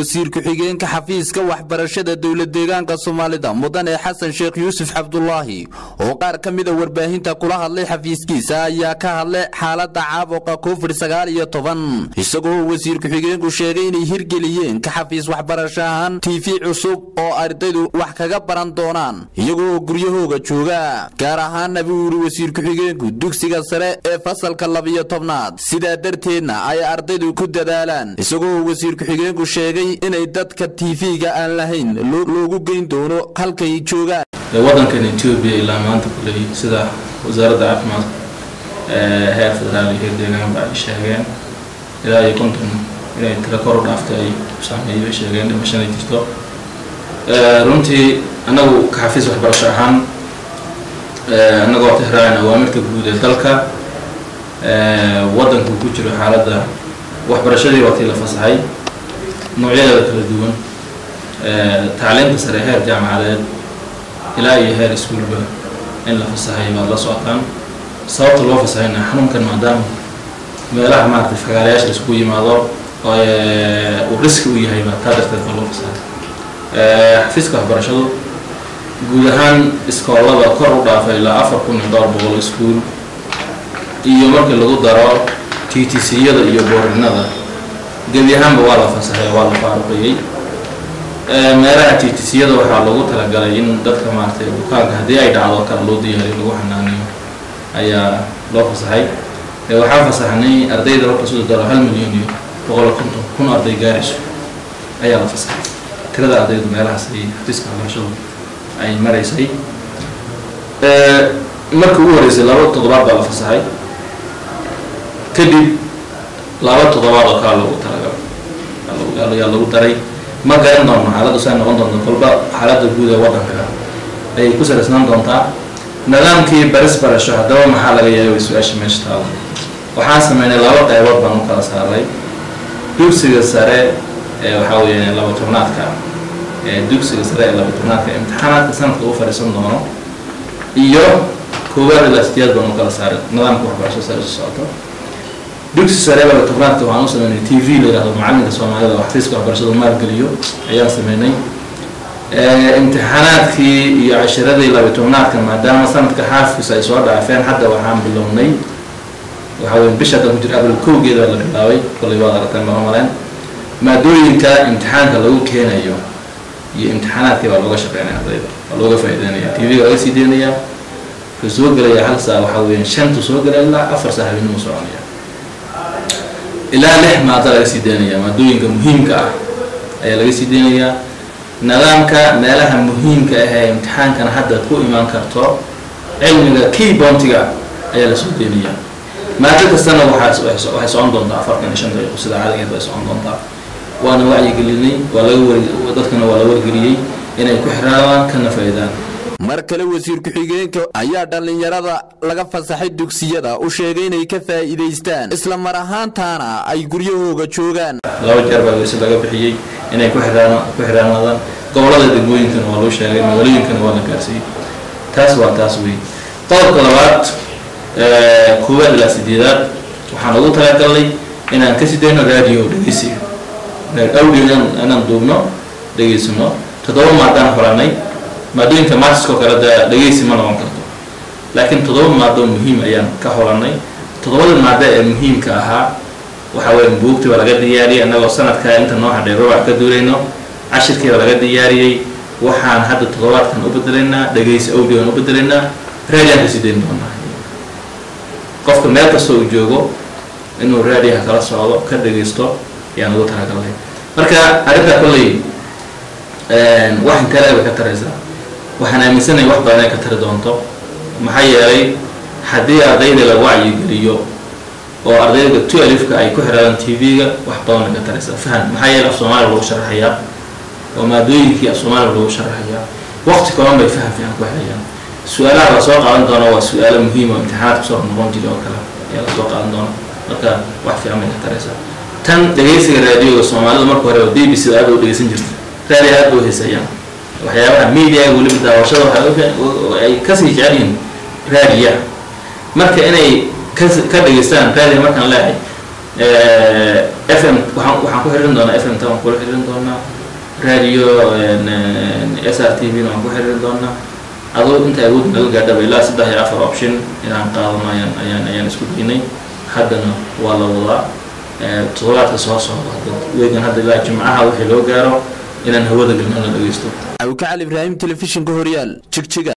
wasiir ku-xigeenka xafiiska waxbarashada dowlad deegaanka soomaalida mudane xasan sheekh yuusuf cabdulaahi oo qaar ka mida warbaahinta kula hadlay xafiiskiisa ayaa ka hadlay xaalada caabuqa covid sagaal iyo toban isagoo wasiir ku-xigeenku sheegay inay hirgeliyeen ka xafiis waxbarasho ahaan tv cusub oo ardaydu wax kaga baran doonaan iyagoo guryahooga jooga gaar ahaanna buu yidhi wasiir ku-xigeenku dugsiga sare ee fasalka labiyo tobnaad sidaa darteedna ay ardaydu ku dadaalaan isagoo wasiir ku-xigeenku sheegay inay dadka tv-ga aan lahayn loogu geyn doono halkay joogaan waddankan etoobiya ilaa maanta kuley sida wasaaradda caafimaadka heer federaal iyo heer deegaanba ay sheegeen ilaa iyo konton inay tira kor u dhaaftay ay saameeyay bay sheegeen dhimashanay jirto runtii annagu ka xafiis waxbarasho ahaan annagoo tixraacin awaamirta guud ee dalka waddanku ku jiro xaaladda waxbarashadii waa tii la fasaxay noocyadeeda kala duwan tacliinta sare heer jaamacadeed ilaa iyo heer iskuolba in la fasaxay baad la socotaan sababta loo fasaxayna xanuunkan maadaama meelaha maaragtay fagaalayaasha laisku yimaado uu riski u yahay baa taa darteed baa loo fasaxay xafiiska waxbarashadu guud ahaan iskoolada kor u dhaafay ilaa afar kun iyo dhowr boqol iskuol iyo markii lagu daro t t c-yada iyo boorinada gebi ahaanba waa la fasaxay waa la faaruqiyey meelaha t t c-yada waxaa lagu talagalay in dadka maaragtay bukaanka haddii ay dhacdo kale loo diyaariyo lagu xanaaniyo ayaa loo fasaxay waxaan fasaxnay ardayda marka soo daro hal milyan iyo boqol konton kun arday gaarayso ayaa la fasaxay tirada ardaydu meelahaas ay xafiiska waxbarashadu ay maraysay marka ugu horeysay laba toddobaad baa la fasaxay kadib laba toddobaad oo kale lagu talagalay ayaa lagu daray ma garan doono xaaladdu say noqon doonto kolba xaaladda guud ee waddanka ayay ku salaysnaan doontaa nidaamkii baris barasho haddaba maxaa laga yaabay su-aasha meesha taalo waxaan sameynay laba qaybood baan u kala saaray dugsiga sare ee waxaa weeye laba tobnaadka ee dugsiga sare ee laba tobnaadka imtixaanaadka sanadka u fadhiisan doono iyo koowaad ilaa sideed baan u kala saaray nidaamka waxbarasho sare isu socoto dugsi sare laba tobnaadka waxaan u sameynay t v la yihahdo macalinka soomaalida oo xafiiska waxbarashada maalgeliyo ayaan sameynay imtixaanaadkii iyo cashiradii laba tobnaadka maadaama sanadka xaafkiisa ay soo dhaafeen hadda waxaan bilownay waxaa weye bisha haddan ku jira abril kowgeeda la bilaabay kollay waad aragteen baan umaleen maadooyinka imtixaanka lagu keenayo iyo imtixaanaadkii baa looga shaqeynaya ardayda waa looga faa'ideynaya t v-ga laga sii deynaya wuxuu soo gelaya hal saa waxaa weeyaan shantu soo gelaya ilaa afar saa habeenimo soconaya ilaa lix maada laga sii deynaya maadooyinka muhiimka ah ayaa laga sii deynayaa nidaamka meelaha muhiimka ah ee imtixaankana hadda ku imaan karto cilmiga key bontiga ayaa lasoo deynayaa maado kastana waxaa waxay socon doontaa afartan iyo shan daqiiqo sida caadigeed bay socon doontaa waana wacyigelinay waa laga war dadkana waa la wargeliyey inay ku xiraadaan kana faa'iidaan mar kale wasiir ku-xigeenka ayaa dhallinyarada laga fasaxay dugsiyada u sheegay inay ka faa'iidaystaan isla mar ahaantaana ay guryahooga joogaan laba jeer baa weyse laga bixiyey inay ku xiraan ku xiraanaadaan gobolada degmooyinkana waa loo sheegay magaalooyinkana waa la gaarsiiyey taas waa taas wey qodobka labaad koowaad ilaa sideedaad waxaan ugu talagalnay inaan ka sidayno radio dhegeysiga audio inaan duubno dhegeysano toddoba maadaan xoranay maadooyinka maasiskoo kale de dhegeysi ma noqon karto laakiin toddoba maado muhiim ayaan ka holanay toddobada maado ee muhiimka ahaa waxaa weya buugtii baa laga diyaariyey annagoo sanadkaa inta noo hadhay rubac ka duulayno cashirkii baa laga diyaariyey waxaan hadda toddobaadkan u bedelaynaa dhegeysi audioan u bedelaynaa raadiyan ka sii dayn doonaa qofka meel kastoo uu joogo inuu raadiyaha kala socdo ka dhegeysto ayaan ugu talagalnay marka arrintaa kolley wax inteele bay ka taraysaa waxaan aaminsanay wax badan ay ka tari doonto maxaa yeelay haddii ardayda la wacyigeliyo oo ardayda tu alifka ay ku xiraadaan t v-ga wax badan bay ka taraysaa faham maxaa yeelay af soomaaliya lagu sharaxayaa oo maadooyinkii af soomaaliya lagu sharaxayaa waqti kooban bay faham fiican ku helayaan su-aalaha la soo qaadan doona waa su-aalo muhiim oo imtixaanaad kusoo noqon jira oo kale ayaa lasoo qaadan doona marka wax fiican bay ka taraysaa tan dhegeysiga raadioga soomaalida marka hore oo d b c aada u dhegeysan jirta raadi aad buu heesayaan waxyaabaha mediaga weliba daawashada ay kasii jecel yihiin raadiya marka inay ka dhegeystaan raadiga markaan leehay f m waxaan waxaan ku xiriirin doonaa f m ta waan kula xiriirin doonaa radio s r t v na waan ku xiriirin doonaa adoo inta awood naga gaadhaba ilaa saddex iyo afar option inaan qaadano ayaan ayaan ayaan isku daynay haddana waa la wadaa toddobaadka soo socda weegan hadda ilaa jimcaha wixii loo gaaro inaan hawada gelino la dhegeysto awka cali ibraahim telefishinka horyaal jigjiga